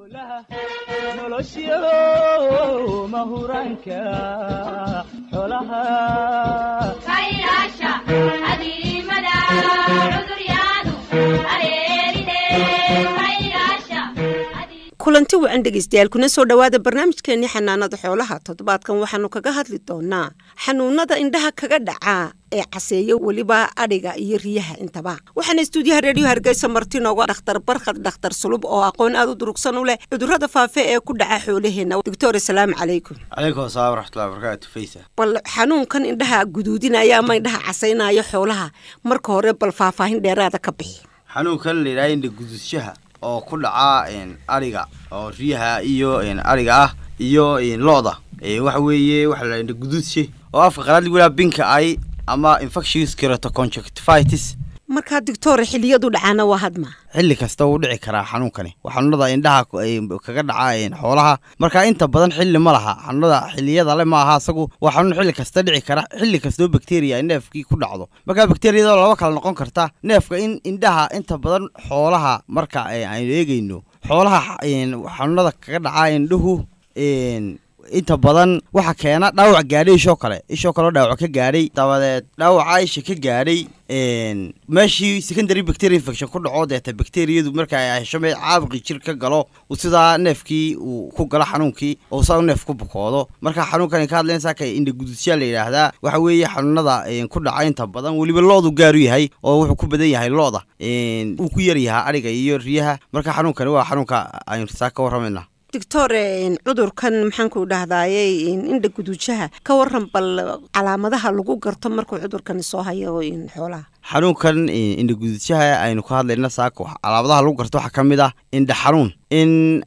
nolosyo mahuraanka xolaha kaylaasha adiimada cuduryaadu areerine kaylaasha kulanti wacan dhegeystayaal kuna soo dhowaada barnaamijkeenii xanaanada xoolaha toddobaadkan waxaanu kaga hadli doonaa xanuunada indhaha kaga dhacaa ee caseeya weliba adhiga iyo riyaha intaba waxaana istuudiyaha reediyo hargeysa marti nooga dhakhtar barkhad dhakhtar sulub oo aqoon aada u durugsan u leh cudurrada faafe ee ku dhaca xoolaheenna doctor asalaamu calaykum calaykum asalaam waraxmatullahi wabarakaatu faysa bal xanuunkan indhaha guduudinaya ama indhaha casaynaya xoolaha marka hore bal faahfaahin dheeraada ka bixi xanuunkan la yidhaha indha gududshaha oo ku dhaca ariga oo riyaha iyo ariga ah iyo lo-da waxa weeye waxa la indha guduudshe oo afka qalaad lagu yidhaha binka ay ama infectious keratoconjunctivitis markaa doctor xiliyadu dhacaana waa hadma xilli kasta wuu dhici karaa xanuunkani waa xanuunada indhaha kaga dhaca xoolaha marka inta badan xilli ma laha xanuunada xiliyada le ma aha asagu waa xanuun xilli kasta dhici kara xilli kastoo bakteriya ay neefkii ku dhacdo marka bakteriyada laba kala noqon karta neefka in indhaha inta badan xoolaha marka aynu eegeyno xoolaha xanuunada kaga dhaca indhuhu inta badan waxa keena dhaawac gaadhay ishoo kale ishoo kaleo dhaawac ka gaadhay dabadeed dhaawaca isha ka gaadhay meeshii secondary bacteria infection ku dhaco deeta bacteriyadu marka ay hesho me caabuqii jir ka galo sidaa neefkii uu ku galo xanuunkii oo saa neef ku bukoodo marka xanuunkani ka hadlayn saaka indha gudusyaa la yidhaahdaa waxa weeye xanuunada ku dhaca inta badan weliba loodu gaaru yahay oo wuxuu ku badan yahay looda uu ku yar yahaa ariga iyo riyaha marka xanuunkani waa xanuunka aynu saa ka warramayna doctor cudurkan maxaanku dhahdaayey indha guduujaha ka waran bal calaamadaha lagu garto markuu cudurkani soo hayo xoolaha xanuunkan indha guduudshaha aynu ka hadlayna saaka calaamadaha lagu garto waxaa ka mid ah indha xanuun in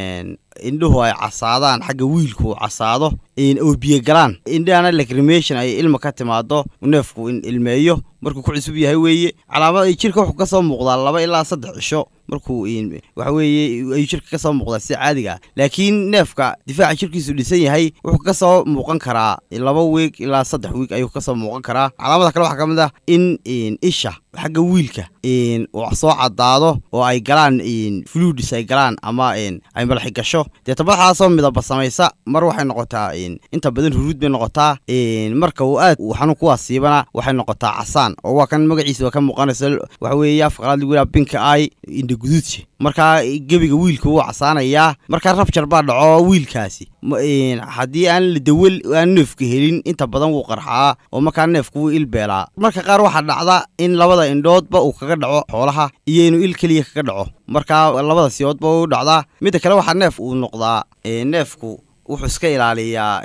indhuhu ay casaadaan xagga wiilku uu casaado oo biyo galaan indhahana lacrimation ay ilma ka timaado neefku in ilmeeyo markuu ku cusub yahay weeye calaamad ay jirka wuxuu ka soo muuqdaa laba ilaa saddex cisho markuu waxa weeye ayuu jirka ka soo muuqdaa sida caadiga ah laakiin neefka difaaca jirkiisu dhisan yahay wuxuu ka soo muuqan karaa laba wiig ilaa saddex wiig ayuu ka soo muuqan karaa calaamada kale waxaa ka mid ah in isha xagga wiilka uu soo cadaado oo ay galaan fluids ay galaan ama ay malaxi gasho deeta madaxaasoo midaba samaysa mar waxay noqotaa inta badan huruud bay noqotaa marka uu aad uu xanuun ku asiibana waxay noqotaa casaan oo waa kan magaciisa waa ka muuqanaysa waxa weeye afqalaad lagu yidhaha binka ay indha guduudsi markaa gebiga wiilka wuu casaanayaa markaa rabjar baa dhaco wiilkaasi haddii aan la dawel aan neefka helin inta badan wuu qarxaa oo markaa neefku wuu ilbeelaa marka qaar waxaa dhacda in labada indhoodba uu kaga dhaco xoolaha iyo inuu il keliya kaga dhaco markaa labada siyoodba u dhacdaa midda kale waxaa neef uu noqdaa neefku wuxuu iska ilaaliyaa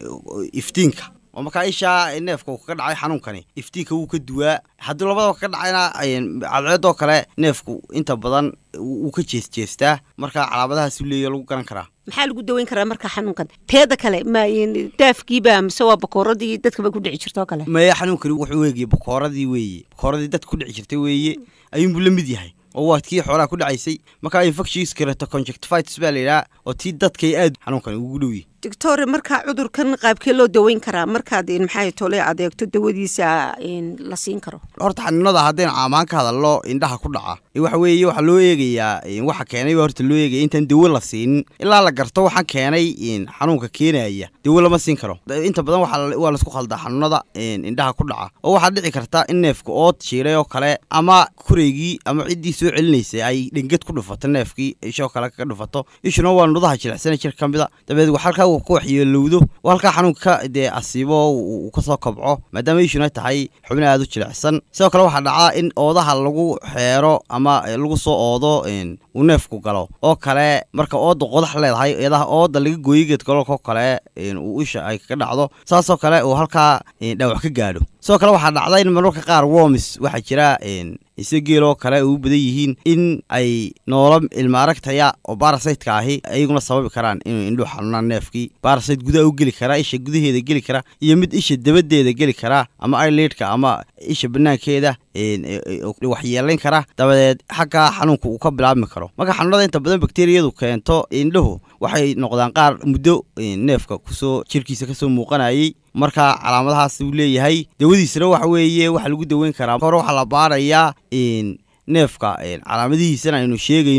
iftiinka oo markaa ishaa neefka uu kaga dhacay xanuunkani iftiinka wuu ka duwaa haddii labadaba kaga dhacayna cadceedoo kale neefku inta badan wuu ka jeesjeestaa markaa calaamadahaasuu leeya lagu garan karaa maxaa lagu daweyn karaa marka xanuunkan teeda kale ma daafkiiba mise waa bakooradii dadkaba ku dhici jirtoo kale maya xanuunkani wuxuu eegaya bakooradii weeye bakooradii dadka ku dhici jirtay weeye ayuunbuu la mid yahay oo waa kii xoolaha ku dhacaysay markaa infectious keratoconjunctivitis baa la yidhaha oo tii dadkay aad xanuunkani ugu dhowyi doctor markaa cudurkan qaabkee loo daweyn karaa markaad maxay tole adeegto dawadiisa la siin karo horta xanuunada haddaynu caamaan ka hadalno indhaha ku dhaca waxa weeye waxaa loo eegayaa waxa keenay baa horta loo eegaya intaan dawo la siinin ilaa la garto waxaa keenay xanuunka keenaya dawo lama siin karo inta badan waa laisku khaldaa xanuunada indhaha ku dhaca oo waxaa dhici karta in neefka ood shiiray oo kale ama kureygii ama ciddii soo celinaysay ay dhengad ku dhufato neefkii ishoo kale kaga dhufato ishuna waa nudaha jilicsana jir ka mida dabeed halkaa ku waxyeelowdo oo halkaa xanuunka dee asiibo uu kasoo kobco maadaama ishuna tahay xubin aada u jilicsan sidoo kale waxaa dhacaa in oodaha lagu xeero ama lagu soo oodo uu neefku galo oo kale marka ooda qodax leedahay eedaha ooda laga gooyo geedgaloolkoo kale uu isha ay kaga dhacdo saasoo kale uu halkaa dhaawac ka gaadho sidoo kale waxaa dhacda in marmarka qaar womis waxaa jira ise geeloo kale u badan yihiin in ay noolo ilma aragtaya oo barasaytka ahi ayaguna sababi karaan inuu indhuu xanuunaan neefkii barasayt gudaha u geli karaa isha gudaheeda geli kara iyo mid isha dabadeeda geli karaa ama ileidhka ama isha banaankeeda waxyeelayn kara dabadeed xaggaa xanuunka uu ka bilaabmi karo marka xanuunada inta badan bakteriyadu keento indhuhu waxay noqdaan qaar muddo neefka kusoo jirkiisa kasoo muuqanayay marka calaamadahaas uu leeyahay dawadiisana waxa weeye waxa lagu daweyn karaa hore waxaa la baarayaa neefka calaamadihiisana aynu sheegayno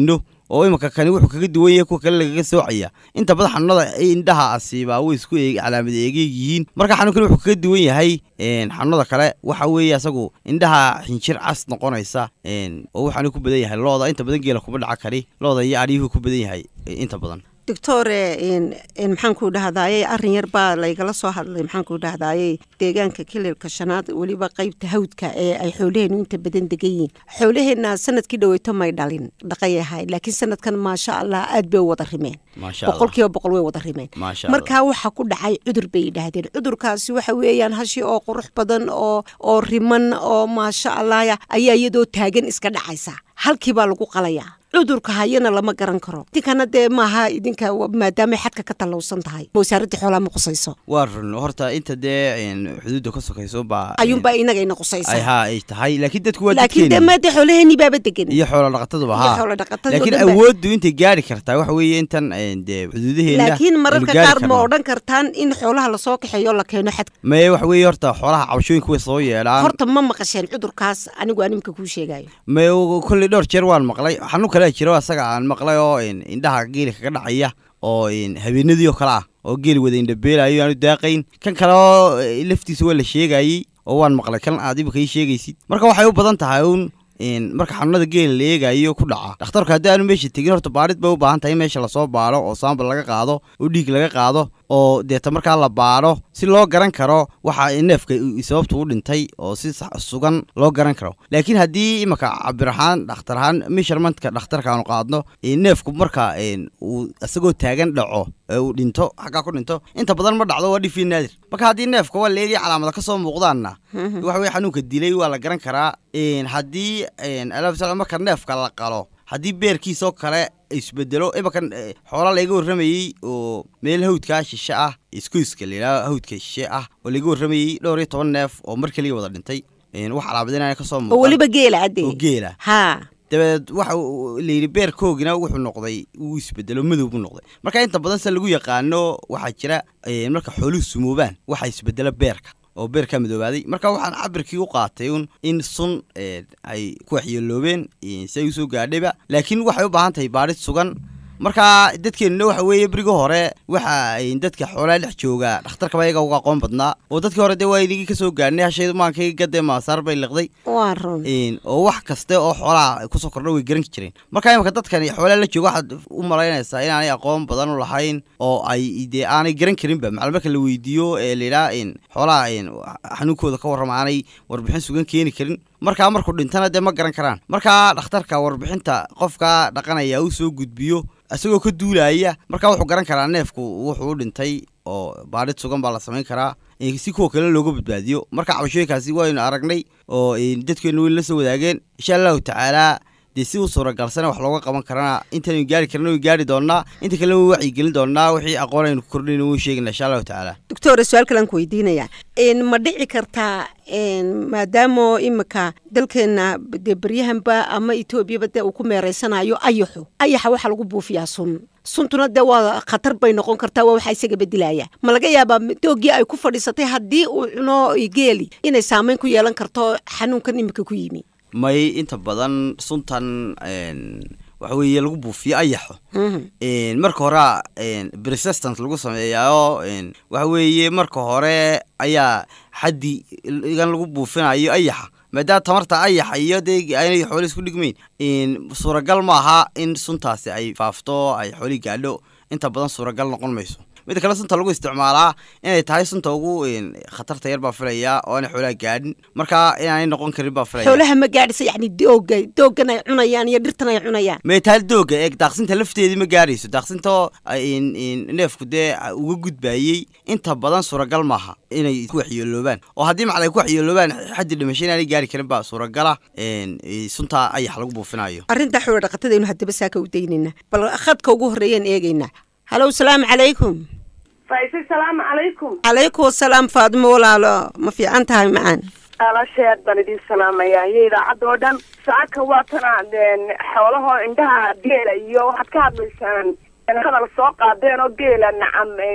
oo imanka kani wuxuu kaga duwan yahay kuwa kale lagaga soocaya inta badan xanuunada indhaha asiibaa way isku eeg calaamad eegeeg yihiin marka xanuunkani wuxuu kaga duwan yahay xanuunada kale waxa weeye asagu indhaha xinjir cas noqonaysa oo waxaanu ku badan yahay looda inta badan geela kuma dhaca kari looda iyo aryuhu ku badan yahay inta badan doctore maxaanku dhahdaayey arrin yar baa laygala soo hadlay maxaanku dhahdaayey deegaanka kililka shanaad weliba qeybta hawdka ee ay xoolaheenu inta badan degan yihiin xoolaheenna sanadkii dhaweyto may dhalin dhaqay ahay laakiin sanadkan maasha allah aad bay u wada rimeen boqol kiiba boqol way wada rimeen markaa waxaa ku dhacay cudur bay yidhaahdeen cudurkaasi waxa weeyaan hashi oo qurux badan oo oo riman oo maasha allah ayaa iyadoo taagan iska dhacaysa halkii baa lagu qalayaa cudurka hayana lama garan karo idinkana dee maaha idinka maadaamay xadka ka tallowsan tahay wasaaradii xoolaha ma qusayso waa run horta inta dee xuduudda ka sokayso baa ayuunbaa inagayna qusaysa ha ay tahay laakiin dadku waa laakiin dee maade xoolaheenii baaba degan iyo xoola dhaqataduba iyo ha xoola dhaqatadu laakiin dhan ba- awooddu intay gaari kartaa waxa weeye intan dee xuduudaheena laakiin mararka aynu gaari qaar ma karnaa. odhan kartaan in xoolaha lasoo kaxeeyo la keeno xadka maye waxa weeye horta xoolaha cabashooyinka way soo yeelaan horta ma maqasheen cudurkaas anigu animka kuu sheegayo maye kolley dhowr jeer waan maqlay xanuun kalea jiro asaga aan maqlay oo in- indhaha geeli kaga dhacaya oo in habeenadii oo kale ah oo geeli wada indhabeelayo aanu daaqayn kan kale oo eh, laftiisa waa la sheegayey oo waan maqlay kan aad imika ii sheegaysid marka waxay u badan tahay uun in marka xanuunada geela la eegayo ku dhaca dhakhtarku haddii aanu meesha tegin horta baarid bay u baahan tahay in meesha lasoo baadho oo saambal laga qaado oo dhiig laga qaado oo deeta markaa la baadho si loo garan karo waxa neefka i- sababtu u dhintay oo si sax- sugan loo garan karo laakiin haddii imaka cabir ahaan dhakhtar ahaan measurementka dhakhtarka aanu qaadno eh, neefku marka eh, uu isagoo taagan dhaco ee uu dhinto xaggaa ku dhinto inta badan ma dhacdo waa dhifii naadir marka haddii neefka waa leegaya calaamada ka soo muuqdaanna waxa weye xanuunka dilay waa la garan karaa een, haddii een, alaab sal- marka neefka la qalo haddii beerkiisoo kale isbedelo imankan eh, xoola layga warramayey oo meel hawdkaa shishe ah iskuiska layidhaha hawdka shishe ah oo layga warramayey dhowr iyo toban neef oo mar keliya wada dhintay een, wax calaamadinaya ka soo oo muuqan weliba geela cadde oo geela haa dabeed waxa uu- layidhi beerkoogina wuxuu noqday wuu isbedelo madow buu noqday marka inta badan se lagu yaqaano waxaa jira eh, marka xooluhu sumoobaan waxaa isbedela beerka oo beerkaa madoobaaday marka waxaan cabirkii u qaatay un in sun eh, ay ku waxyeeloobeen eh, si ay usoo gaadhayba laakiin waxay u baahan tahay baadhid sugan marka dadkeenuna waxa weeye beriga hore waxa ay dadka xoolaha dhex jooga dhakhtarkaba iyaga uga aqoon badnaa oo dadkii hore dee waa inagii kasoo gaadhnay hashaydu maankayga gadee maasaar bay liqday waa run een, oo wax kaste oo xoolaha kusoo kordha way garan jireen marka imika dadkani xoolaha la jooga waxaad u malaynaysaa inaanay aqoon badan u lahayn oo ay dee aanay garan karinba macala marka la weydiiyo ee layidhaha in xoolaha in xanuunkooda ka warrama aanay warbixin sugan keeni karin markaa markuu dhintana dee ma garan karaan marka dhakhtarka warbixinta qofka dhaqanaya uu soo gudbiyo isagoo ka duulaya marka wuxuu garan karaa neefku wuxuu u dhintay oo baadhid sugan baa la samayn karaa eh, si kuwa kale looga badbaadiyo marka cabashooyinkaasi waynu aragnay oo eh, dadkeenu way la soo wadaageen insha allahu tacaala dee si u suuragalsana wax looga qaban karana intaynu gaari karna way gaari doonaa inta kalena way wacyigelin doonaa wixii aqoon aynu ku kordhayna way sheegayna insha allahu tacaala doctore su-aal kalaan ku weydiinaya n ma dhici kartaa n maadaama imika dalkeena dee beryahanba ama etoobiyaba dee uu ku meereysanayo ayaxu ayaxa waxaa lagu buufiyaa sun suntuna dee waa khatar bay noqon kartaa waa waxaa isaga bedilaya ma laga yaabaa doogii ay ku fadhiisatay haddii uu cuno geeli inay saameyn ku yeelan karto xanuunkan imika ku yimi may inta badan suntan een, waxa weeye lagu buufiyo ayaxo een, marka hore een, resistance lagu sameeyaayo een, waxa weeye marka hore ayaa xaddi igan lagu buufinayo ayaxa maadaama tamarta ayaxa iyo dee aynay xooli isku dhigmayn een, suuragal maaha in suntaasi ay faafto ay xooli gaadho inta badan suuragal noqon mayso midda kale sunta lagu isticmaalaa inay tahay sunta ugu een, khatarta yar baa filaya oo aanay xoolaha gaadhin marka inaanay noqon karin baa filaya xoolaha ma gaadhisa yacni dooga doogan ay cunayaan iyo dhirtan ay cunayaan meetaal dooga eeg daaqsinta lafteedii ma gaarayso daaqsinta in in neefku dee uga gudbayey inta badan suuragal maaha inay ku waxyeeloobaan oo haddii macala ay ku waxyeeloobaan xaddi dhimasho inaanay gaari karin baa suuragala een, eh, sunta ayax lagu buufinayo arrinta xoolo dhaqatadaynu haddaba saaka u daynayna bal khadka ugu horreeyaan eegaynaa halow salaamu calaykum faise salaamu calaykum calaykum asalaam faadimo walaalo ma fiican tahay macaan alasheed baan idin salaamayaa iyo idaacadda oo dhan saaka waa tana xoolahoo indhaha geela iyo waxaad ka hadlaysaan hadal soo qaadeen oo geela nacam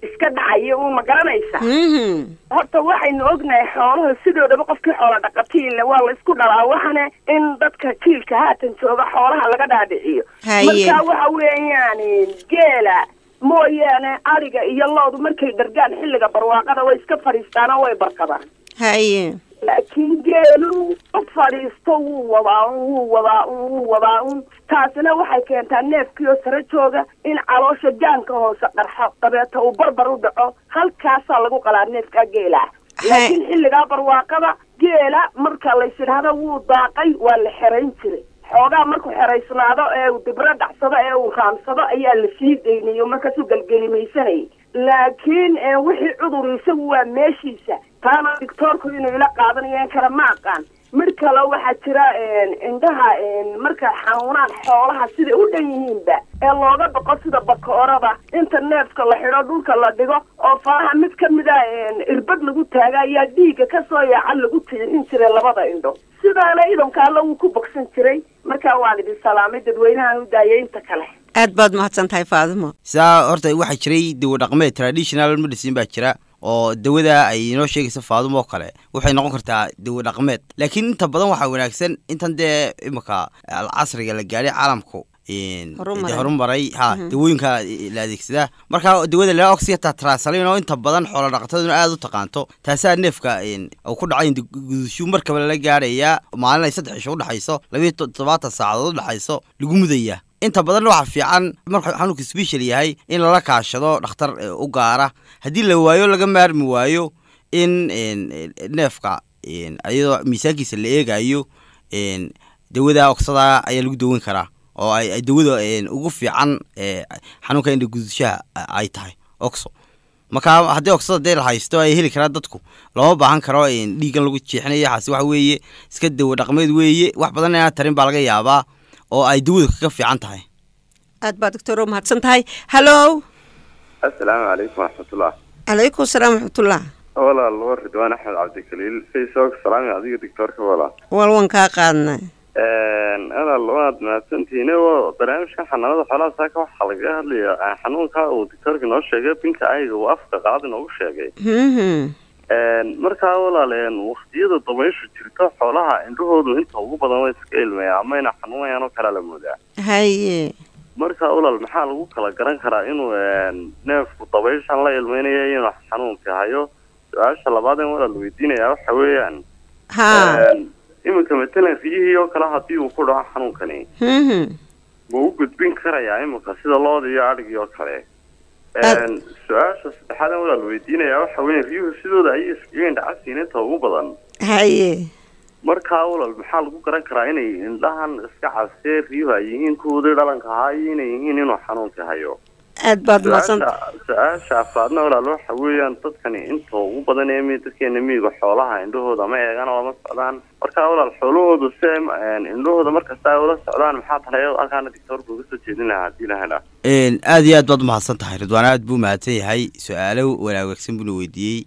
iska dhacaya uun ma garanaysa Mhm. horta waxaynu ognahay xoolaha sidoodaba qofkii xoola dhaqatiile waa la isku dhalaa waxana in dadka jiilka haatan jooga xoolaha laga dhaadhiciyo Haye. marka waxa weeyaan geela mooyaane ariga iyo loodu markay dhargaan xilliga barwaaqada way iska fadhiistaan oo way barkadaan haye laakiin geelu u fadhiisto wuu wadaa un wuu wadaa un wuu wadaa un taasina waxay keentaa neefkiioo sare jooga in caloosha jaanka hoose qarxo dabeeta uu barbar u dhaco halkaasaa lagu qalaa neefkaa geela laakiin xilligaa barwaaqada geela marka lays idhaahdo wuu daaqay waa la xerayn jiray xoogaa markuu xeraysnaado ee uu dibro dhacsado ee uu raamsado ayaa la sii daynayo markaasuu gelgelimaysanayay laakiin ee wixii cudur isagu waa meeshiisa taana doctoorku inuu ila qaadanayo in kale ma aqaan mid kale waxaa jira indhaha markay xanuunaan xoolaha siday u dhan yihiinba ee looga baqo sida bakoorada inta neefka la xidho dhulka la dhigo oo faraha mid ka mida irbad lagu taaga ayaa dhiigga kasoo yaaca lagu tiixin jiray labada indho sidaana idanka alla wuu ku bogsan jiray markaa waan idin salaamay dadweynahan u daayay inta kale aad baad mahadsan tahay faadimo sidaa horta waxaa jiray dawo dhaqmeed traditional medicine baa jira oo dawada ay inoo sheegaysa faadum oo kale waxay noqon kartaa dawo dhaqmeed laakiin inta badan waxaa wanaagsan intan dee imika casriga la gaadhay caalamku Horumaray. dee horumaray ha dawooyinka la adeegsadaa marka dawada la oxyata trasalin oo inta badan xoola dhaqataduna aada u taqaanto taasaa neefka uu ku dhacay gudushu markaba lala gaadhayaa maalin ay saddex isho udhexayso labiyo toddobaatan saacadood udhexayso lagu mudayaa inta badan waxaa fiican markuu xanuunka special yahay in lala kaashado dhakhtar eh, u gaara haddii la waayo laga maarmi waayo in en, neefka en, iyadoo miisaankiisa la eegayo en, dawada oksada ayaa lagu daweyn karaa oo ay ay dawada en, ugu fiican eh, xanuunka indha gudushaha ay tahay oxo marka haddii oksada dee la haysto ay heli karaan dadku looma baahan karo en, dhiiggan lagu jeexinayo waxaasi waxa weeye iska dawo dhaqmeed weeye wax badan inaan tarin baa laga yaabaa oo ay dawada kaga fiican tahay aad baa doctor mahadsan tahay hallo asalaamu calaykum waraxmatullah calaykum salaam waxmatullah walaal waa ridwaan axmed cabdikaliil facebook salaami adiga doctoorka walaal wal waan kaa qaadnay walaal waad mahadsantihiin oo barnaamijka xanaanada xoolaha saaka waxaa lagaga hadlaya xanuunka uu doctoorka noo sheegay binka ayaga uu afka qaad inoogu sheegay Mhm. markaa walaal waktiyada dabayshu jirto xoolaha indhahoodu inta ugu badan way iska ilmayaan ama ina xanuunayaan oo kalea la moodaa haye marka walaal maxaa lagu kala garan karaa inuu neefku dabayshan la ilmeynayo inuu xanuunka hayo su-aasha labaad in walaal weydiinaya waxa weeyaan ha iminka matalan riyihii oo kale haddii uu ku dhaco xanuunkani Mhm. ma u gudbin karayaa iminka sida looda iyo adhigii oo kale Aad- su-aasha saddexaad in walaal weydiinaya waxa weya riyuhu sidooda ayay iskaga indhacasiin inta ugu badan haye markaa walaal maxaa lagu garan karaa inay indhahan iska casee riyuhu ay yihiin kuwoodii dhalanka ahaa iyo inay yihiin inuu xanuunka hayo aad baad mahadsan su-aasha su-aasha afraadna walaal waxa weeyaan dadkani inta ugu badan ee mi- dadkeena miyiga xoolaha indhahooda ma eegaan oo lama socdaan marka walaal xoolahoodu si ay ma- indhahooda markasta ay ula socdaan maxaa taleeyo halkaana doctoorka uga soo jeedin lahaa haddii la helaa En, aad iyo aad baad umahadsan tahay ridwaan aad buu mahadsan yahay su-aalo wanaagsan buuna weydiiyey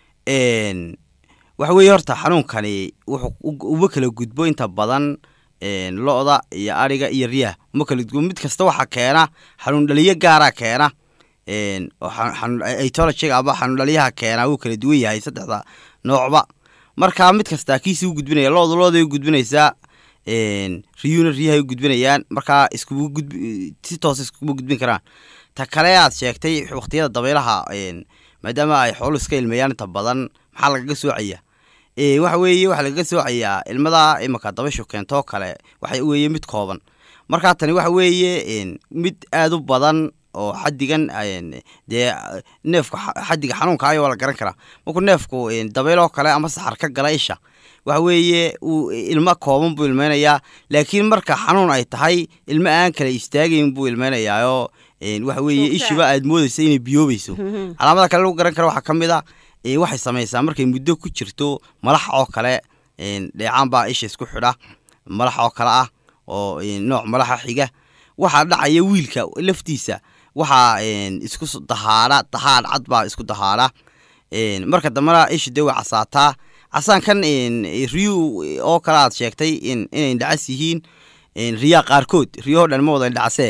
En, waxa weeye horta xanuunkani wuxuu u- uma kala gudbo inta badan en, lo-da iyo ariga iyo riyaha uma kala gudbo mid kasta waxaa keena xanuun dhaliyo gaaraa keena En, oo xa- xanuun etologiga ama xanuun dhaliyaha keena wuu kala duwan yahay saddexda noocba marka mid kastaa kiisi u gudbinaya lo-da lo-day u gudbinaysaa En, riyuhuna riyahay u gudbinayaan markaa iskugu gudb si toos iskuma gudbin karaan ta kale aad sheegtay waqtiyada dabaylaha en, maadaama ay xoolu iska ilmeeyaan inta badan maxaa lagaga soocaya Eh, waxa weeye waxaa lagaga soocayaa ilmada imika dabayshu keentoo kale waxa weeye mid kooban markaa tani waxa weeye en, mid aada u badan oo xadigan en, dee neefka xa- xadiga xanuunka ayo waa la garan karaa markuu neefku en, dabayl oo kale ama saxar ka gala isha waxa weeye uu ilmo kooban buu ilmeynayaa laakiin marka xanuun ay tahay ilmo aan kala istaagayn buu ilmeynayaayoo en, waxa weeye Joogtaa. ishiba aad moodeysa inay biyoobayso Mhm. calaamada kale lagu garan karo waxaa ka mid a ee, waxay samaysaa markay muddo ku jirto malax oo kale een, dheecaan baa isha isku xidha malax oo kale ah oo een, nooc malaxa xiga waxaa dhacaya wiilka laftiisa waxaa een, isku s- dahaadha dahaadh cad baa isku dahaadha een, marka dambena isha dee way casaataa casaankan een, riyu oo kale aad sheegtay in inay indhacas yihiin een, riyaa qaarkood riyahoo dhan ma wada indhacasee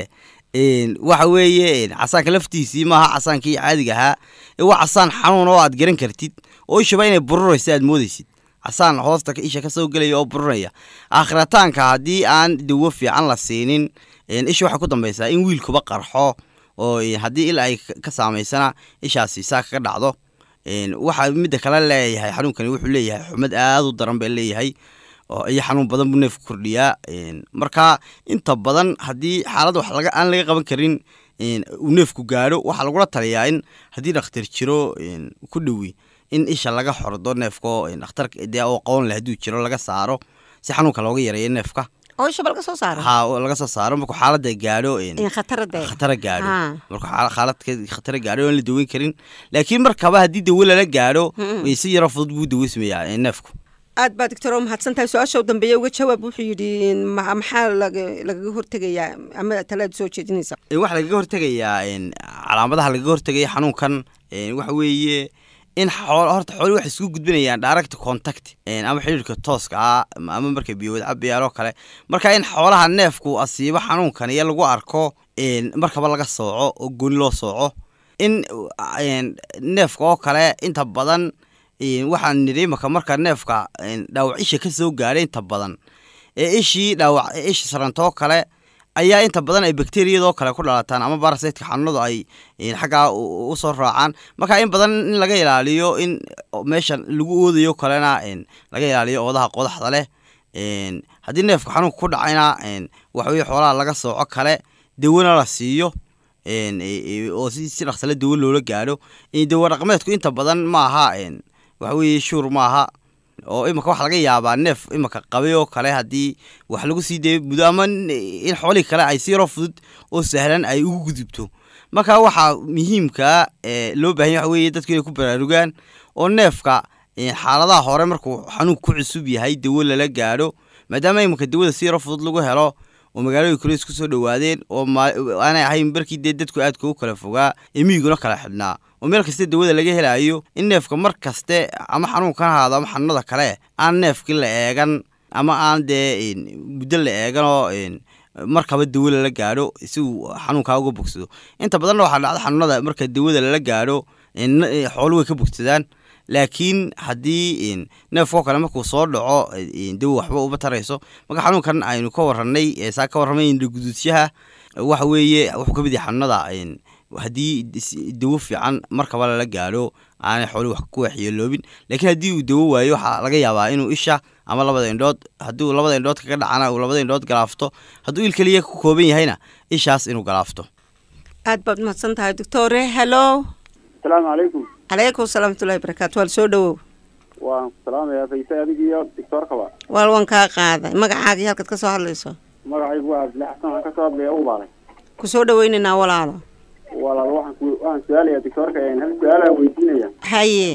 een, waxa weeye een, casaanka laftiisii maaha casaankii caadiga ahaa ee waa casaan xanuun oo aad garan kartid oo ishaba inay bururaysa aad moodaysid casaan hoosta ka- isha kasoo gelaya oo bururaya aakhirataanka haddii aan dawo fiican la siinin een, isha waxay ku dambaysaa in wiilkuba qarxo oo een, haddii il ay ka- ka saamaysana ishaasi saa kaga dhacdo een, waxa midda kale leeyahay xanuunkani wuxuu leeyahay xumad aad u daran baa leeyahay oo iyo xanuun badan buu neefku kordhiyaa een, marka inta badan haddii xaalad wax laga aan laga qaban karin een, uu neefku gaadho waxaa lagula taliyaa in haddii dhakhtar jiro een, ku dhowi in isha laga xordo neefka een, dhakhtar dee oo qaban leh hadduu jiro laga saaro si xanuunka looga yareeyo neefka oo ishaba laga soo saaro ha oo laga soo saaro markuu xaalada gaadho een, in khatarada khatara gaadho Ah. marka xaala- xaaladka khatara gaadho aan la daweyn karin laakiin markaba haddii dawo lala gaadho Mm. si yaroo fudud buu daweysmayaa ee, neefku aad baa doctor oo mahadsan tahay su-aasha u dambeeya uga jawaab wuxuu yidhi ma- maxaa laga- lagaga hortegayaa ama talaad soo jeedinaysa Ee, waxaa lagaga hortegayaa een, calaamadaha lagaga hortegaya xanuunkan een, waxa weeye in xoolo horta xooli waxay isku gudbinayaan direct contact een, ama xidhiirka tooska ah ama ama markay biyo wada cabayaan oo kale marka in xoolaha neefku asiibo xanuunkan iyo lagu arko een, markaba laga sooco oo gooni loo sooco in een, neefka oo kale inta badan een, waxaan nidhi imaka marka neefka een, dhaawac isha ka soo gaadhay inta badan ee ishii dhaawac ee isha sarantoo kale ayaa inta badan ay bakteriyadoo kale ku dhalataan ama barasaytka xanuunadu ay een, xaggaa u- usoo raacaan marka in badan in laga ilaaliyo in meeshan lagu oodayo kalena een, laga ilaaliyo oodaha qodaxda leh een, haddii neefka xanuunka ku dhacayna een, waxa weye xoolaha laga sooco kale dawona la siiyo een, e- e- oo si si dhaqsale dawo loola gaadho een, dawo dhaqameedku inta badan maaha een, waxa weeye shuur maaha oo imika waxa laga yaabaa neef imika qabay oo kale haddii wax lagu sii dayo muddo ama n- in xoolihii kale ay si yaroo fudud oo sahlan ay ugu gudubto marka waxaa muhiimkaa ee loo baahan yahay waxa weeye dadku inay ku baraarugaan oo neefka ee, xaaladaha hore markuu xanuunku ku cusub yahay dawo lala gaadho maadaama imika dawada si yaroo fudud lagu helo oo magaalooyin kale isku soo dhowaadeen oo ma- aanay ahayn barkii dee dadku aadka u kala fogaa ee miyiguna kala xidhnaa oo meel kasta dawada laga helayo in neefka mar kaste ama xanuunkan ahaado ama xanuunada kale aan neefkii la eegan ama aan dee een, muddo la eegan oo een, markaba dawo lala gaadho si uu xanuunkaa uga bogsado inta badanna waxaa dhacda xanuunada marka dawada lala gaadho een, n- xoolo way ka bogsadaan laakiin haddii een, neefkoo kale markuu soo dhaco een, dawo waxba uma tarayso marka xanuunkan aynu ka warranay ee saa ka warramay indhaguduudsyaha waxa weeye wuxuu ka mid yahay xanuunada een, haddii is- dawo fiican markaba lala gaadho aanay xooli wax ku waxyeeloobin laakiin haddii uu dawo waayo waxaa laga yaabaa inuu isha ama labada indhood haddii uu labada indhood kaga dhacana uu labada indhood galaafto hadduu il keliya ku kooban yahayna ishaas inuu galaafto aad baad mahadsan tahay doctore hello asalaamu calaykum calaykum salaamatullahi barakaatu waal soo dhowow waan ku salaamayaa fayse adig iyo doctoorkaba waal waan kaa qaaday magacaaga iyo halkaad ka soo hadlayso magacaygu waa cabdilaahi xasan waxaan kasoo hadlaya u baalay ku soo dhaweynaynaa walaalo walaal waxaan ku waxaan su-aalayaa doctoorka hal su-aalaan weydiinaya haye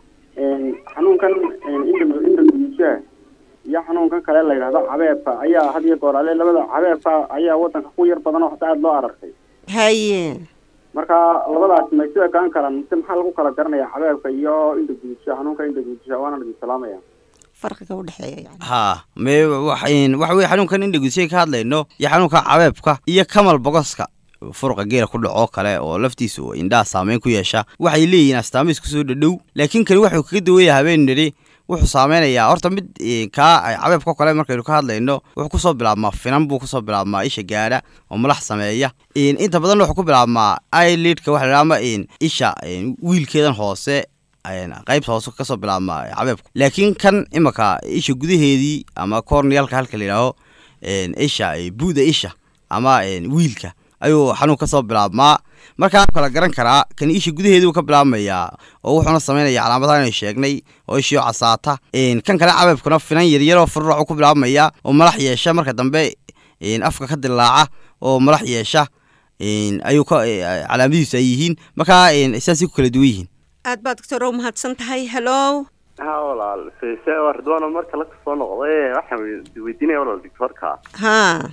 xanuunkan indha indha gudiishaha iyo xanuunkan kale la yidhahdo cabeebka ayaa had iyo goor ale labada cabeebka ayaa wadanka ku yar badan oo hata aada loo arartay haye marka labadaas may sida kaan kalan mise maxaa lagu kala garanaya cabeebka iyo indha gudisha xanuunka indha gudisha waana idin salaamaya farqiga udhexeeya yani ha me waxayn waxa weye xanuunkan indhagudushay ka hadlayno iyo xanuunka cabeebka iyo kamal bogoska furuqa geela ku dhaco kale oo laftiisu indhaha saameyn ku yeesha waxay leeyihiin astaamiis kusoo dhadhow laakiin kani wuxuu kaga duwaya habeen nidhi wuxuu saameynayaa horta mid eh, kaa cabeebka kale markaynu ka hadlayno wuxuu kusoo bilaabmaa finan buu kusoo bilaabmaa isha gaadha oo malax sameeya In- inta badan wuxuu ku bilaabmaa ilidka waxa la yidhaha ama in isha in wiilkeedan hoose een, qaybta hoose kasoo bilaabmaa cabeebku laakiin kan imaka isha gudaheedii ama cornealka halka la yidhaaho een, isha eh, buuda isha ama een, wiilka ayuu xanuun kasoo bilaabmaa markaa kala garan karaa kan isha gudaheedii uu ka bilaabmayaa oo wuxuuna sameynaya calaamadaha inay sheegnay oo ishii oo casaata een, kan kale cabeebkuna finan yaryaroo fururac ku bilaabmaya oo malax yeesha marka dambe een, afka ka dilaaca oo malax yeesha een, ayuu ka eh, calaamadihiisu ay yihiin markaa een, saasay ku kala duwan yihiin aad baad doctor u mahadsan tahay hello ha walaal fayse waa ridwaano marka la soo noqday waxaan wey- weydiinaya walaal doctoorka ha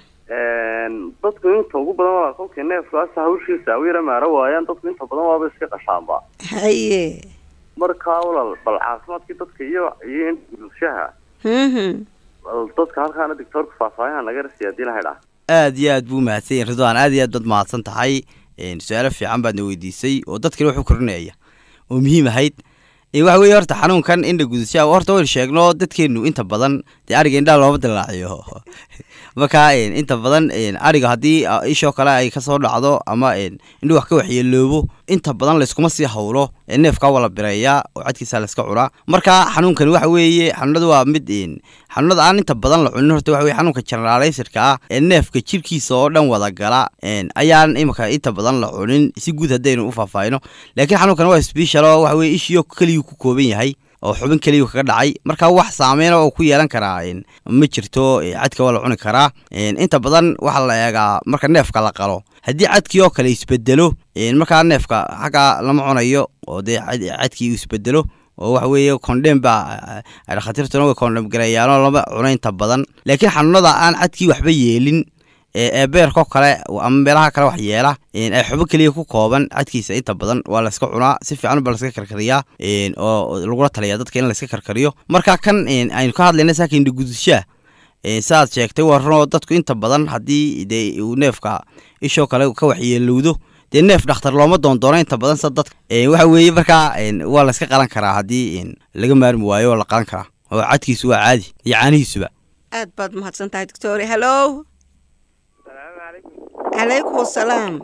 dadku inta ugu badan walaal kolkii neefkaas hawshiisa u yara maaro waayaan dadku inta badan waaba iska qashaanba haye marka walaal bal caafimaadkii dadka iyo iyo bulshaha mhm bal dadka halkaana doctoorka faahfaahinha naga rasiya hadii la haydhaa aad iyo aad buu mahadsan yahay ridwaan aad iyo aad baad mahadsan tahay een, su-aalo fiican baadna weydiisay oo dadkani wuxuu korinaya oo muhiim ahayd Ee, waxa weeye horta xanuunkan indha gudashaa horta waynu sheegno dadkeenu inta badan dee ariga indhaha looma dilaaciyo marka een, inta badan een, ariga haddii a, ishoo kale ay kasoo dhacdo ama een, indhuhu wax ka waxyeeloobo inta badan layskuma sii hawlo ee neefkaa waa la bireeyaa oo cadkiisa layska cunaa marka xanuunkani waxa weeye xanuunada waa mid een, xanuunada aan inta badan la cunin horta waxa weye xanuunka generalisirka ah ee neefka jirkiisa oo dhan wada gala een, ayaan imika inta badan la cunin si guud haddaynu u faahfaahino laakiin xanuunkan waa special oo waxa weye ishiyo keliyuu ku kooban yahay oo xubin keliyu kaga dhacay marka wax saameyn oo ku yeelan karaa een, ma jirto ee, cadka waa la cuni karaa een, inta badan waxaa la eegaa marka neefka la qalo haddii cadkii oo kale isbedelo een, markaa neefka xagga lama cunayo oo dee cad- cadkii uu isbedelo oo waxa weeye condem baa ay dhakhaatiirtuna way condem gareeyaanoo lama cuno inta badan laakiin xanuunada aan cadkii waxba yeelin ee ee beerkoo kale ama meelaha kale wax yeela een, ay xubo keliya ku kooban cadkiisa inta badan waa layska cunaa si fiican baa layska karkariyaa een, oo lagula taliyaa dadka in layska karkariyo marka kan een, aynu ka hadlayna saaka indhagudushaa saaad sheegtay waa runoo dadku inta badan haddii dee uu neefka ishoo kale ka waxyeelowdo dee neef dhakhtar looma doondoono inta badan sa dadka Een, waxa weeye markaa een, waa layska qalan karaa haddii een, laga maarmi waayo waa la qalan karaa oo cadkiisu waa caadi iyo caanihiisuba aad baad mahadsan tahay doctore hallo calaykum asalaam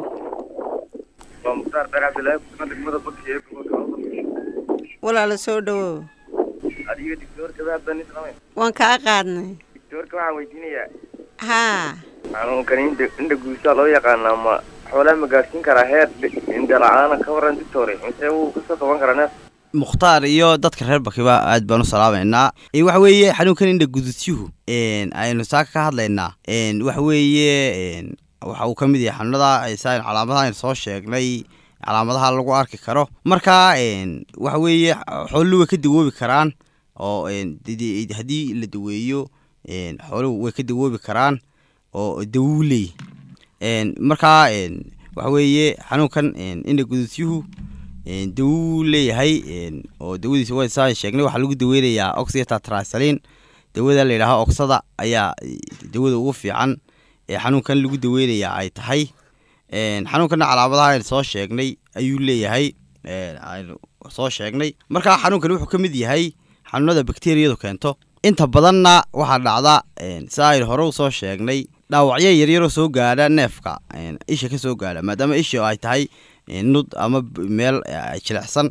waa mukhtaar beer cabdilaahi kusugan degmada baki ee gobolka awdal walaala soo dhowow adiga digtoorka baa bani samay waan kaa qaadnay digtoorka waxaan weydiinayaa haa xanuunkan indha indha guusaa loo yaqaanaa ma xoolaa ma gaadhsiin karaa heer indha la-aana ka waran digtoore mise wuu kasoo qaban karaa neef mukhtaar iyo dadka reer bakiba aad baan u salaamaynaa Ee, waxa weeye xanuunkan indha gudusyuhu een, aynu saaka ka hadlaynaa een, waxa weeye een, waxa uu ka mid yahay xanuunada saan calaamadaha aynu soo sheegnay calaamadaha lagu arki karo marka een, waxa weeye xooluhu way ka dawoobi karaan oo een, didi- haddii la daweeyo een, xooluhu way ka dawoobi karaan oo dawo leeyihi een, marka een, waxa weeye xanuunkan een, indha gudusyuhu een, dawo wuu leeyahay een, oo dawadiisa waa saan sheegnay waxaa lagu daweynayaa oxytetracycline dawada la yidhaaho oksada ayaa eh, dawada ugu fiican ee xanuunkan lagu daweynayaa ay tahay een, xanuunkana calaamadaha aynu soo sheegnay ayuu leeyahay een, aynu soo sheegnay marka xanuunkan wuxuu ka mid yahay xanuunada bakteriyadu keento inta badanna waxaa dhacda een, sida aynu hore usoo sheegnay dhaawacyo yaryaroo soo gaadha neefka een, isha ka soo gaadha maadaama isha ay tahay een, nud ama b- meel eh, jilicsan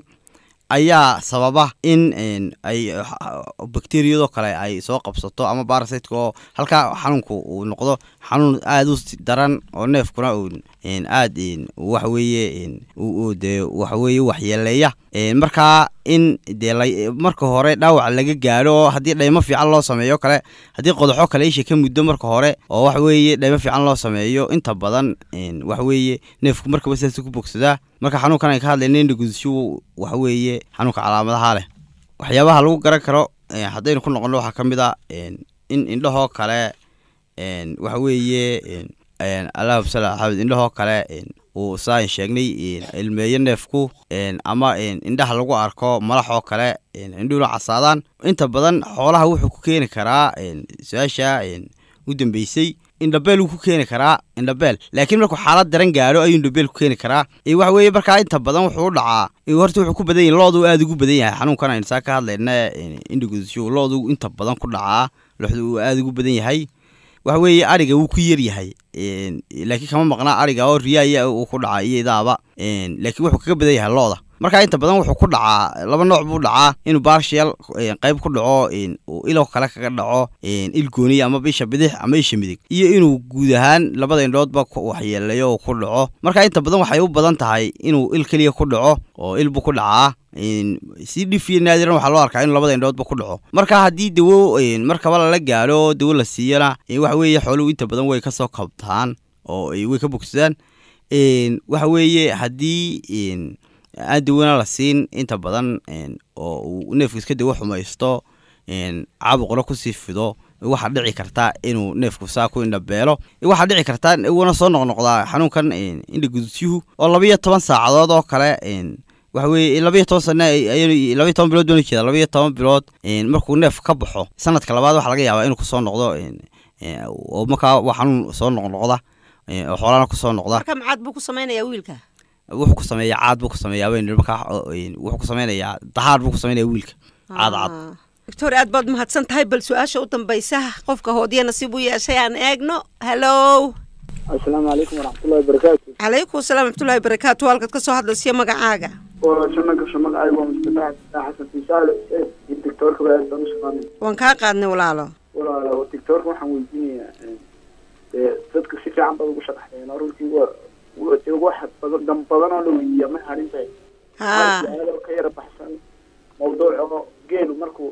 ayaa sababa in een, ay bakteriyadoo kale ay soo qabsato ama barasiteka oo halkaa xanuunku uu noqdo xanuun aada u si- daran oo neefkuna uu een, aad een, waxa weeye een, uu- uu dee waxa weeye waxyeeleeya Een, markaa in dee la- marka hore dhaawac laga gaadho oo haddii dhaymo fiican loo sameeyo kale haddii qodaxo kale isha ka muddo marka hore oo waxa weeye dhaymo fiican loo sameeyo inta badan een, waxa weeye neefku markaba sidaas ku bogsadaa marka xanuunkan ay ka hadlayna indha gudashu waxa weeye xanuunka calaamadaha leh waxyaabaha lagu garan karo een, haddaynu ku noqono waxaa ka mid a een, in indhahoo kale een, waxa weeye een, een, allahuma salli ala xamed indhahoo kale een, uu saan sheegnay een, ilmeeyo neefku een, ama een, indhaha lagu arko malax oo kale een, indhuhuna casaadaan inta badan xoolaha wuxuu ku keeni karaa een, su-aasha een, u dambeysay indhabeel wuu ku keeni karaa indhabeel laakiin markuu xaalad daran gaadho ayuu indhabeel ku keeni karaa ee waxa weeye markaa inta badan wuxuu u dhacaa ee horta wuxuu ku badan yahay loodu aada ugu badan yahay xanuunkan aynu saa ka hadlayna indhagudashu loodu inta badan ku dhacaa loxdu uu aada ugu badan yahay waxa weeye ariga wuu ku yar yahay een, laakiin kama maqnaa ariga oo riyaaya uu ku dhacaa iyo idaaba een, laakiin wuxuu kaga badan yahay looda marka inta badan wuxuu ku dhacaa laba nooc buu dhacaa inuu barshial qayb ku dhaco een, uu ilo kale kaga dhaco een, il gooniya ama isha bidix ama isha midig iyo inuu guud ahaan labada indhoodba ku- waxyeeleeyo oo ku dhaco marka inta badan waxay u badan tahay inuu il keliya ku dhaco oo ilbu ku dhacaa een, si dhif iyo naadiran waxaa loo arkaa inuu labada indhoodba ku dhaco marka haddii dawo een, markaba lala gaadho dawo la siiyana een, waxa weeye xooluhu inta badan way kasoo kabtaan oo ay way ka bogsadaan een, waxa weeye haddii een, aan dawana la siin inta badan een, oo uu neefku iska dawo xumaysto een, caabuqna kusii fido waxaa dhici karta inuu neefku saa ku indhabeelo waxaa dhici karta uuna soo noqnoqdaa xanuunkan een, indha gudusyuhu oo labiyo toban saacadood oo kale een, waxa weeye labiyo toban sano ay- labiyo toban bilood baan ujeeda labiyo toban bilood een, markuu neef ka baxo sanadka labaad waxaa laga yaabaa inuu kusoo noqdo een, ee, oo markaa waa xanuun soo noqnoqda ee, oo xoolahana kusoo noqda marka macaad buu ku samaynayaa wiilka wuxuu ku sameeyaa caad buu ku sameeyaa baynu nidhi markaa oo, een, wuxuu ku sameynayaa dahaar buu ku sameynaya wiilka caad caad Ah. doctor aad baad mahadsan tahay bal su-aasha u dambaysa qofka hoodiya nasiib u yeeshay aan eegno hallow asalaamu calaykum waraxmatullahi wabarakaatu calaykum asalaam raxmatullahi barakaatu halkaad ka soo hadlaysiyo magacaaga waa janno gasho magacaygu waa mustafa xasan fiisaale iyo doctoorka baa aad baan u shaqaanay waan kaa qaadnay walaalo walaalo doctoorka waxaan weydiinayaa dee dadka si fiican baad ugu sharaxdeen oo runtii waa waa dee wax badan dam badan oo la weydiiyaa ma harinta haa su-aalo ka yara baxsan mawduuc oo geelu markuu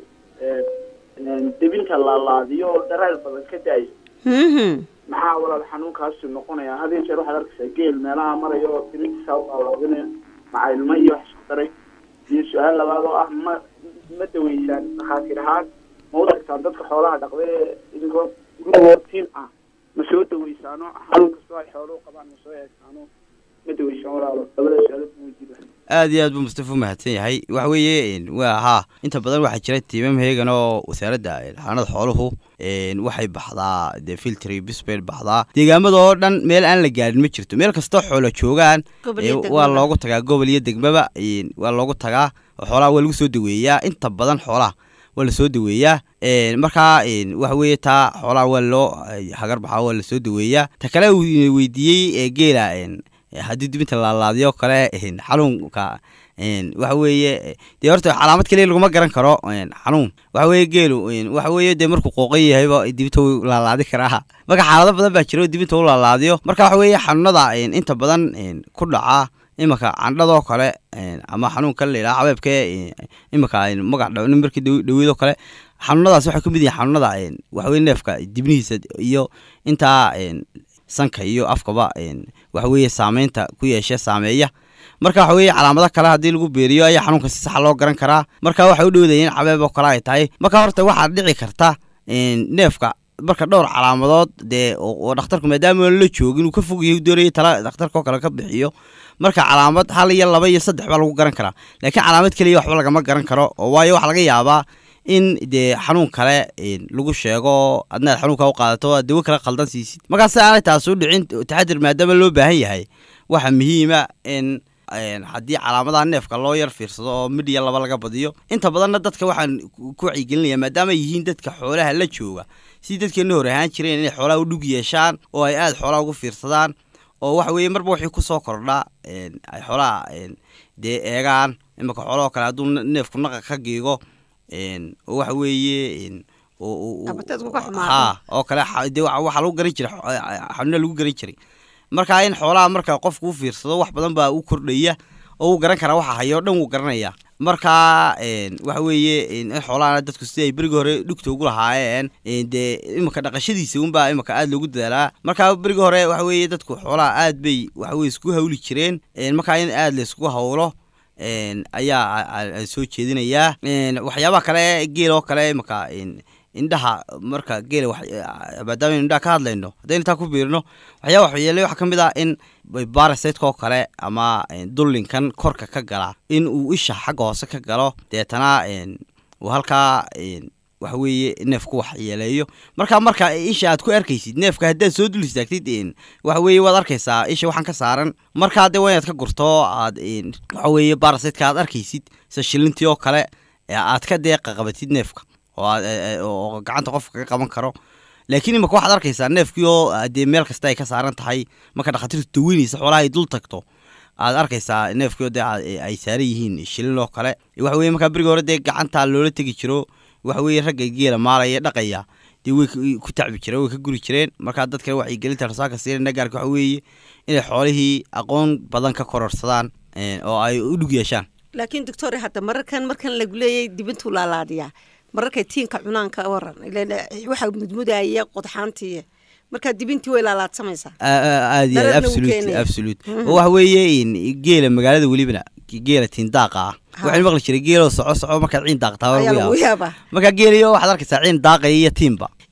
debinta laalaadiyo oo daraal badan ka daayo Mhm. maxaa walaal xanuunkaasu noqonaya had iyo jeer waxaad arkaysaa geel meelaha maraya oo dibintiisa u laalaadinaya maca ilmo iyo wax isku daray iyo su-aal labaad oo ah ma ma daweysaan dhakhaatiir ahaan ma u tagtaan dadka xoolaha dhaqda ee idinkoo gurigoo tiim ah ma soo daweysaano xanuun kastoo ay xooluhu qabaan ma soo eegtaano ma daweysaan walaalo labada su-aalood ma weydiiba aad iyo aad buu mustafa u mahadsan yahay waxa weeye een, waa haa inta badan waxaa jira tiimam heegan oo wasaaradda een, xanaanada xooluhu een, waxay baxdaa dee filtry bisbay baxdaa deegaamada oo dhan meel aan la gaadhin ma jirto meel kastoo xoolo joogaan Gobol ee, iyo waa degmaba. loogu tagaa gobol iyo degmaba een, waa loogu tagaa oo xoolaha waa lagu soo daweeyaa inta badan xoolaha waa lasoo daweeyaa een, markaa een, waxa weeye taa xoolaha waa loo ay, hagar baxaa waa lasoo daweeyaa ta kale uu weydiiyey ee geela een, ee haddii dibinta laalaadiyo kale een, xanuunka een, waxa weeye dee horta calaamad kaliya laguma garan karo een, xanuun waxa weeye geelu een, waxa weeye dee markuu qooqan yahayba dibinta wuu laalaadi karaa marka xaalado badan baa jira oo dibinta u laalaadiyo marka waxa weeye xanuunada een, inta badan een, ku dhaca imanka candhadoo kale een, ama xanuunka la yidhaha cabeebka een, imanka een, magac dhawni markii dhaw- dhaweydoo kale xanuunadaas waxay ka mid yihiin xanuunada een, waxa weye neefka dibnihiisa iyo intaa een, sanka iyo afkaba een, waxa weeye saameynta ku yeesha saameeya marka waxa weeye calaamado kale haddii lagu beeriyo ayaa xanuunka si saxa loo garan karaa marka waxay u dhowdayeen cabeeb oo kale ay tahay marka horta waxaa dhici karta een, neefka marka dhowr calaamadood dee oo oo dhakhtarku maadaama aan la joogin uu ka fog yahay uu doonaya tala dhakhtarka oo kale ka bixiyo marka calaamad hal iyo laba iyo saddex baa lagu garan karaa laakiin calaamad keliya waxba lagama garan karo oo waayo waxaa laga yaabaa in dee xanuun kale een, lagu sheego adna aad xanuunka u qaadato aad dawo kale khaldan siisid markaa si aanay taas u dhicin taxadir maadaama loo baahan yahay waxaa muhiima in een, haddii calaamadaha neefka loo yar fiirsado oo midhiya laba laga badiyo inta badanna dadka waxaan ku ku wacyigelinaya maadaama ay yihiin dadka xoolaha la jooga sidii dadkeena hore ahaan jireen inay xoolaha u dhug yeeshaan oo ay aada xoolaha ugu fiirsadaan oo waxa weeye marba wixii kusoo kordha een, ay xoolaha een, dee eegaan imanka xoolahoo kale hadduu ne- neefku naqa ka giigo een, oo waxa weeye een, oo- oo- oo- Abateedku ka xumaado. haa oo kale xa- dee waxa waxaa lagu garan jiray xo- xanuuna lagu garan jiray marka in xoolaha marka qofku u fiirsado wax badan baa u kordhaya oo uu garan karaa waxa hayo o dhan wuu garanaya marka een, waxa weeye in in xoolahana dadku sidii ay berigi hore dhugta ugu lahaayeen een, dee imanka dhaqashadiisa unbaa imanka aada loogu dadaalaa marka berigi hore waxa weeye dadku xoolaha aad bay waxa weye isku hawli jireen een, marka in aada laysku hawlo een, ayaa a- a- aan soo jeedinayaa een, waxyaabaha kale geel oo kale imanka een, indhaha marka geela wax maadaama aynu indhaha ka hadlayno haddaynu intaa ku biirino waxyaaba waxyeelay waxaa ka mid ah in barasaydka oo kale ama een, dullinkan korka ka gala in uu isha xagga hoose ka galo deetana een, uu halkaa een, waxa weeye neefku waxyeeleeyo marka marka isha aad ku arkaysid neefka haddaad soo dul istaagtid een, waxa weeye waad arkaysaa isha waxaan ka saaran markaa dee waa inaad ka gurto aad een, waxa weeye barasaydka aad arkaysid sida shilintii oo kale ee aad ka deeqa qabatid neefka oo aad- ee- ee- oo gacanta qofka ka qaban karo laakiin imaka waxaad arkaysaa neefkii oo ah, dee meel kasta ay ka saaran tahay marka dhakhaatiirtu daweynaysa xoolaha ay dul tagto aad arkaysaa neefkii oo dee a- ee ay saaran yihiin shilin oo kale waxa weye markaa berigi hore dee gacanta loola tegi jiro waxa weye ragga geela maalaya dhaqaya dee way ku- ku tacbi jireen way ka guri jireen markaa dadka wacyigelinta rasaaka siinayna gaarka waxa weeye inay xoolihii aqoon badan ka kororsadaan een, oo ay u dhug yeeshaan laakiin doctor hadda mararkan markan lagu leeyay dibintuu laalaadiyaa mararkay tiinka cunaan ka waran ileen waxa mudmudaya qodxaantii markaa dibintii way laalaadsamaysaa aad iyo aad Dararna wuu absolute keenaya. absolute oo waxa weeye in geela magaalada welibana geela tiindaaqa ah waxaan maqli jiray geeloo soco soco markaad ciin daaqtaa waa ayaa lagu lagu yaaba yaabaa marka geeliyo waxaad arkaysaa ciin daaqaya iyo tiinba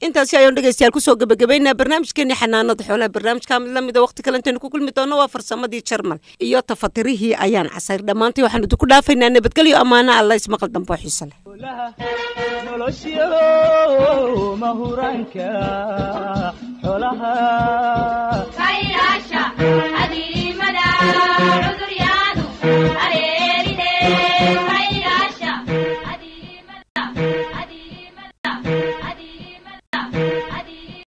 intaasi ayaan dhegeystayaal kusoo gebagabaynaa barnaamijkeeni xanaanada xoolaha barnaamijka mid lamida waqti kale intaynu ku kulmi doono waa farsamadii jarmal iyo tafatirihii ayaan casayr dhammaantay waxaanu idinku dhaafaynaa nabadgelyo ammaano alla ismaqal dambe oo xiise leh nolosyo mahuraanka xoolaha